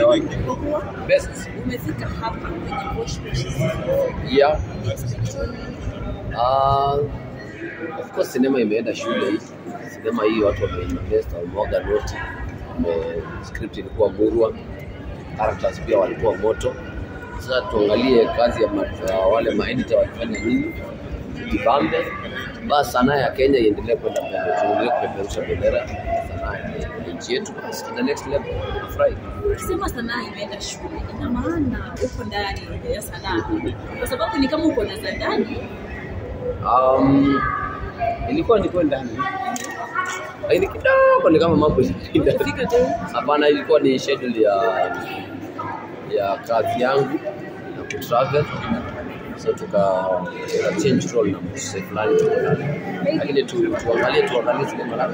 sijawahi. Kwa kuwa Best. umefika hapa kwenye Bosch Bosch Yeah. expectation Uh, of course sinema imeenda shule hii. Sinema hii watu wameinvest, wamemwaga noti. Wame- Script ilikuwa murwa, characters pia walikuwa moto. Sasa tuangalie kazi ya, ma- ya wale maedita walifanya nini, tujibambe. Basi sanaa ya Kenya iendelee kwenda mbele, tuendelee kupeperusha bendera ya sanaa ya nchi yetu, basi to the next level. Nafurahi. Ukisema sanaa imeenda shule, ina maana uko ndani ya sanaa, kwa sababu ni kama uko na za ndani. Um, ilikuwa niko ndani lakini kidogo ni kama mambo ilishinda. Ukifika tu Hapana, ilikuwa ni schedule ya ya kazi yangu na kutravel, so tuka tuka change role na msee fulani tuko ndani, lakini tu, tuangalie tuangalie zile malaka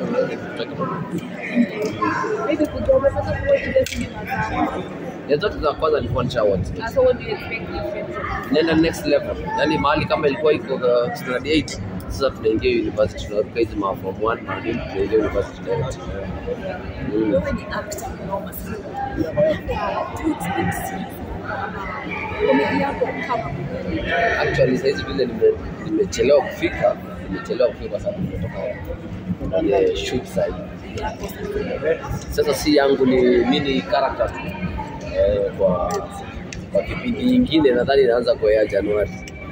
Maybe kujua umepata kuwa zile sinema zao. ya zote za kwanza nilikuwa nishawote Uh, So what do you expect different from nenda next level, yani mahali kama ilikuwa iko uh, standard 8 sasa tunaingia university, tunaruka hizi ma form 1 na nini, tunaingia university direct. Mm. wewe ni actor mnoma sana. Do you expect komedi yako kama Actually saizi vile nime- nimechelewa kufika, nimechelewa kufika kwa sababu nimetoka kwenye shoot side. Sasa si yangu ni mini character tu eh, kwa kwa kipindi nyingine nadhani inaanza kwa Januari.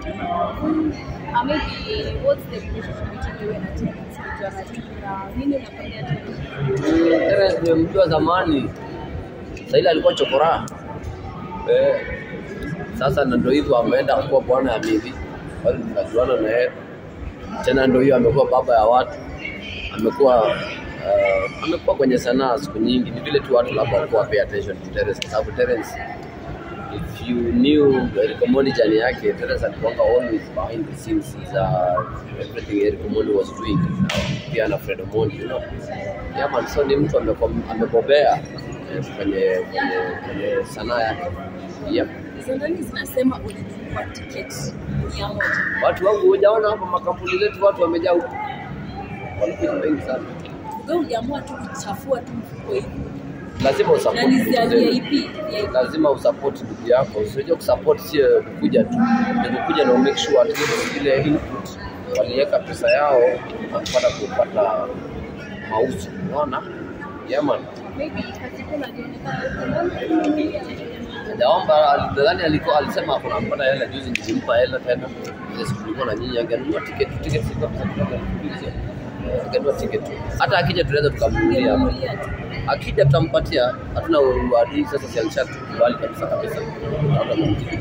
Uh, maybe what's the relationship between you and Terence? Kujua na nini unafanyia Terence? Terence nimemjua zamani, sasa ile alikuwa chokora eh, sasa na ndio hivyo ameenda kuwa bwana ya bibi, bado tunajuana na yeye tena, ndio hiyo amekuwa baba ya watu, amekuwa uh, amekuwa kwenye sanaa siku nyingi. Ni vile tu watu labda walikuwa pay attention to Terence, kwa sababu Terence if you knew Eric Omondi jani yake, Terence alikuwanga always behind the scenes za everything Eric Omondi was doing, na pia na Fred Omondi you know. Yeah man, so ni mtu amekuwa amebobea eh, kwenye kwenye kwenye sanaa yake. Yep. hizo ndani zinasema ulinunua tiketi mia moja Watu wangu hujaona hapa makampuni zetu watu wamejaa huku. Walikuja wengi sana. wewe uliamua tu kuchafua tu mfuko hivi Lazima na usupport ni ndugu za zetu. VIP VIP. lazima usupport ndugu yako. Usije kusupport sio kukuja tu, ni kukuja na make sure at least ile input waliweka pesa yao wakapata kupata mauzo. Unaona? Yeah man. Maybe katika unajionekana Hajaomba, nadhani alikuwa alisema ako nampata hela juzi, nilimpa hela tena. Ile siku tulikuwa na nyinyi, angenunua tiketi, tiketi zilikuwa pesa kidogo, alikuulizia. Eh, angenunua tiketi. Hata akija tunaweza tukamnunulia hapa. Ungenunulia tu. akija tutampatia, hatuna uadui sasa, si alishatukubali kabisa kabisa. Labda mumtiki.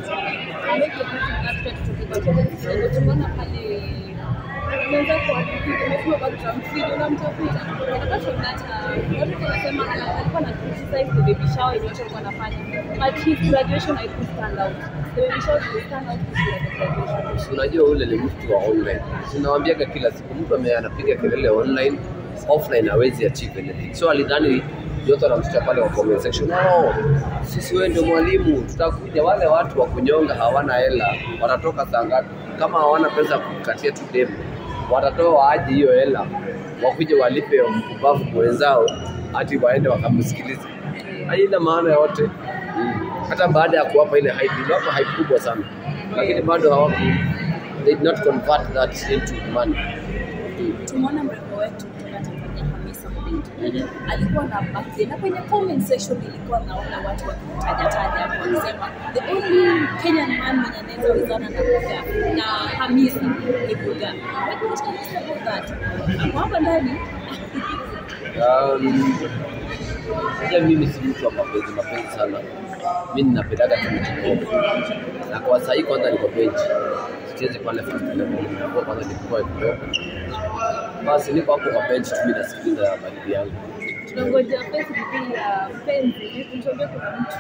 tumeona pale unaweza kuwafikia umesema bado tunamfidi unamtafuta atakachonata watu wanasema alikuwa na criticize the baby shower yenye watu walikuwa wanafanya but his graduation I could stand out the baby shower could stand out because of the graduation Si unajua ule ni mtu wa online. Sinawambiaga kila siku mtu ame anapiga kelele online, offline hawezi achieve anything. So alidhani yote anamtuta pale kwa comment section. No, sisi wewe ndio mwalimu, tutakuja. Wale watu wa kunyonga hawana hela, watatoka saa ngapi? Kama hawana pesa kukatia tu demu, watatoa aje hiyo hela, wakuje walipe mpumbavu mwenzao, hati waende wakamsikilize. Haina maana yote. Mm. Hata baada ya kuwapa ile hype, iliwapa hype kubwa sana, lakini bado hawaku they did not convert that into money. tumeona mrembo wetu kutoka Tanzania Hamisa Mobeto alikuwa na birthday na kwenye comment section ilikuwa naona watu wakimtaja taja wakisema the only Kenyan man mwenye anaweza wezana na Buga na Hamisa ni Buga. What do you tell us about that? Hapo hapa ndani Um, Sasa mimi si mtu wa mapenzi mapenzi sana, mi ninapendaga tu mchanganyiko, na kwa sahii kwanza niko benchi, sichezi pale first level, nilikuwa kwanza nilikuwa kidogo, basi niko hapo kwa benchi tu, mimi nasikiliza baridi yangu. tunangoja Facebook ya mpenzi mtuambie kuna mtu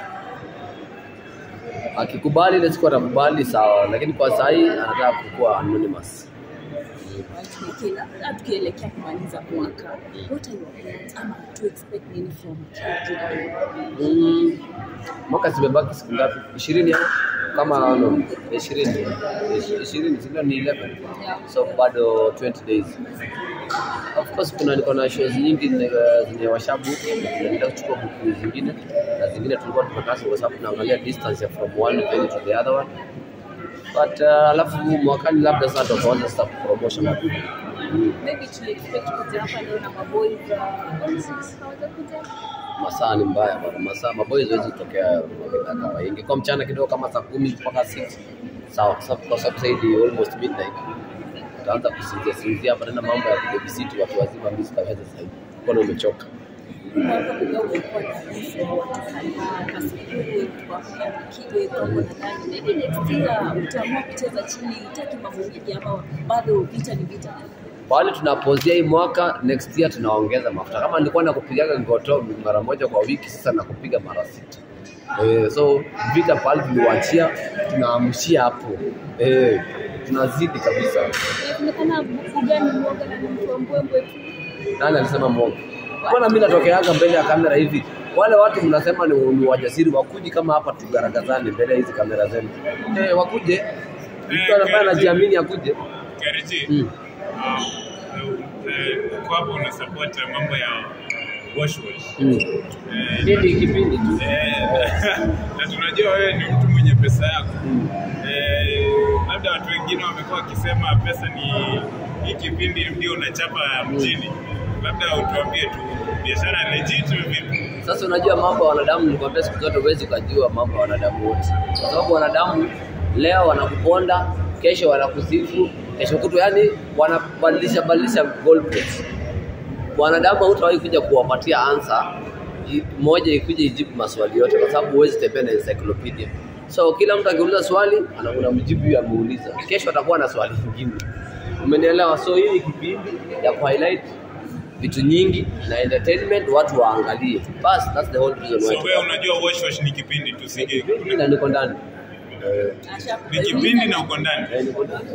Akikubali ile siku atakubali sawa, lakini kwa sahii anataka kukuwa anonymous. tukielekea tukielekea kumaliza mwaka, what are your plans ama to expect nini from Kenya? Mm, mwaka zimebaki siku ngapi? ishirini au kama no, ishirini ishirini sindio? Ni 11 Yeah. so bado 20 days Of course kuna niko na shows nyingi zenye zenye washabu naenda kuchukua buku zingine na zingine tulikuwa tumekaa kwa sababu tunaangalia distance ya from one venue to the other one but uh, alafu mwakani labda sasa tutaanza sasa promotion hapo. Maybe tuli expect kuja hapa leo na maboys uh, all six hawajakuja. Masaa ni mbaya bwana, masaa maboys hawezi kutokea mapema kama ingekuwa mchana kidogo kama saa kumi mpaka 6 sawa, kwa sababu kwa sababu sasa hivi almost midnight utaanza kusinzia sinzia hapa tena mambo ya kubabysit watu wazima, mimi sitaweza sasa hivi, mkono umechoka. mwaka kuga umekuwa na vifo ya watu kadhaa, Kasipul, Tukwafia, Kiwe, Kongo na nani. Maybe next year utaamua kucheza chini, utaki mambo mengi ama bado vita ni vita. Pale tunapozia hii mwaka, next year tunaongeza mafuta. Kama nilikuwa nakupigaga ngoto mara moja kwa wiki, sasa nakupiga mara sita. Eh, so vita pale tuliwachia, tunaamshia hapo eh, tunazidi kabisa. Inaonekana Bugani mwoga na ni mtu wa mbwembwe tu. Nani alisema mwongo? Mbona mimi natokeaga mbele ya kamera hivi? Wale watu mnasema ni, ni wajasiri, wakuji kama hapa tugaragazane mbele ya hizi kamera zenu. Eh, wakuje mtu ambaye anajiamini akuje. Kariji, Mm. kwa hapo una support mambo ya wash wash. Mm. Eh, Nini kipindi tu. eh, na tunajua wewe ni mtu mwenye pesa yako. Mm. Eh, labda watu wengine wamekuwa wakisema pesa ni hii kipindi ndio unachapa mjini. Labda utuambie tu biashara legit vipi? Sasa unajua mambo ya wanadamu, nikwambia siku zote huwezi ukajua mambo ya wanadamu wote, kwa sababu wanadamu leo wanakuponda, kesho wanakusifu, kesho kutwa, yani wanabadilisha badilisha goalposts. Wanadamu hautawahi kuja kuwapatia answer i- moja ikuje ijibu maswali yote, kwa sababu huwezi tembea na encyclopedia. So kila mtu akiuliza swali ana- unamjibu hiyo ameuliza, kesho atakuwa na swali lingine. Umenielewa? So hii ni kipindi ya ku highlight vitu nyingi na entertainment, watu waangalie. Bas, that's the whole reason So why. wewe unajua wash wash ni kipindi tu sige. Kipindi na niko ndani. Eh, Asha- Ni kipindi na uko ndani. eh, niko ndani.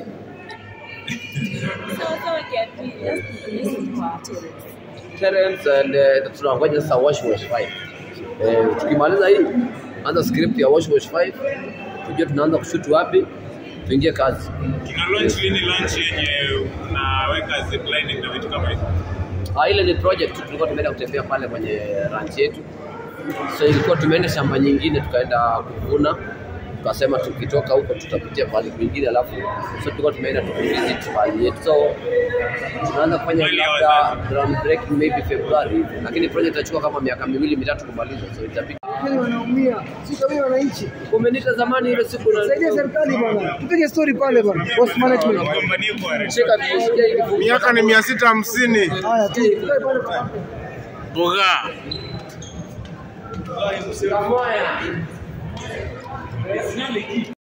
Sawa sawa, Kiati, just listen kwa Terence. Terence and uh, tunangoja sasa Wash Wash 5. Eh, tukimaliza hii anza script ya Wash Wash 5 tujue tunaanza kushoot wapi, tuingie kazi. Tuna launch lini lunch yenye unaweka ziplining na vitu kama hivyo? Ah, ile ni project tu, tulikuwa tumeenda kutembea pale kwenye ranch yetu, so ilikuwa tumeenda shamba nyingine tukaenda kuvuna, tukasema tukitoka huko tutapitia pahali kwingine, alafu so tulikuwa tumeenda tukivisit pahali yetu, so tunaanza kufanya Mwili wa labda wazazi. ground breaking maybe February hivi, lakini project itachukua kama miaka miwili mitatu kumaliza, so itabidi Kweli wanaumia, sisi kama wananchi. Umenita zamani ile siku na Saidia serikali bwana, tupige story pale bwana, post management. Gombanie kwa shika vishika hivi Miaka ni mia sita hamsini. Haya tu, tukae pale pale. Boga. Kamoya.